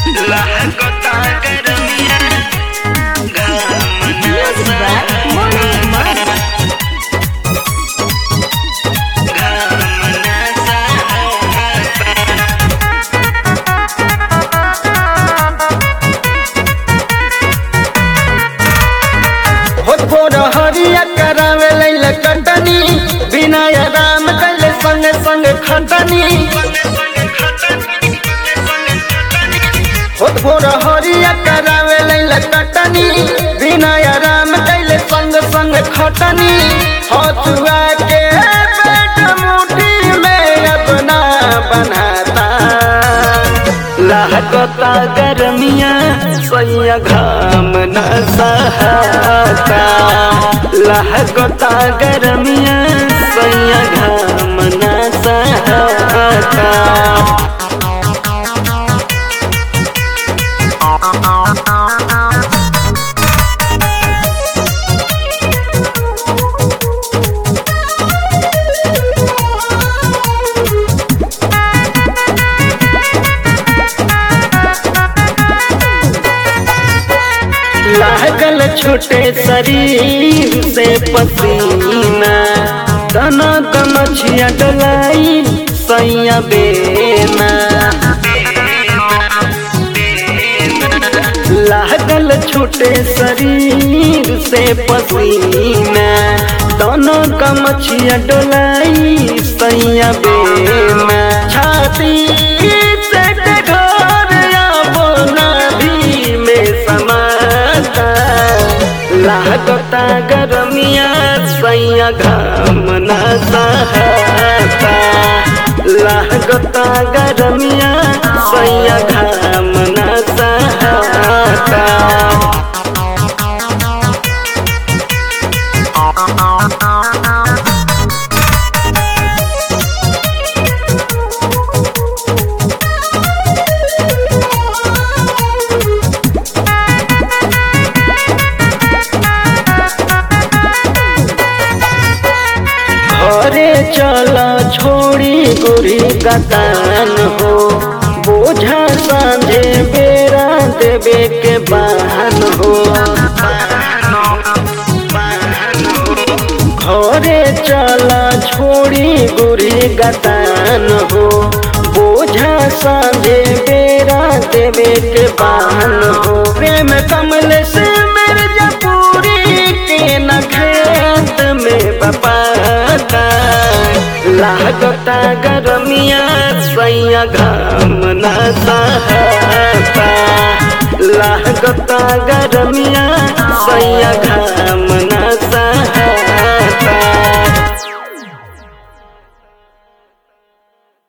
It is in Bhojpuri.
lahkota garmiya Music by Moni Mani. होत भोर हरिया करावे लैल कटनी बिना राम कैले संग संग खटनी होत भोर हरिया करावे लैल कटनी बिना राम कैले संग संग खटनी हथुआ के पेट मुट्ठी में अपना बनाता lahkota garmiya soya gham na sahata lahkota garmiya soya gham na sahata लागल छोटे शरीर से पसीना तना कमछिया डलाई सैया बेना लागल छोटे शरीर से पसीना दोनों कमछिया डोलाई सैया बेना छाती से ढोर बोना भी में समाता लागता गरमिया सैया घाम न सहता लागता गरमिया सैया घाम न सहता घरे चल छोड़ी गोरी गतान हो बोझा सांझे बेरा देवे के बहन हो घरे चल छोड़ी गोरी गतान हो बोझा सांझे बेरा देवे के बहन हो प्रेम कमल से मिर्जापुरी के न खेत में बपाता लागता गरमिया सैया घाम न सहता लागता गरमिया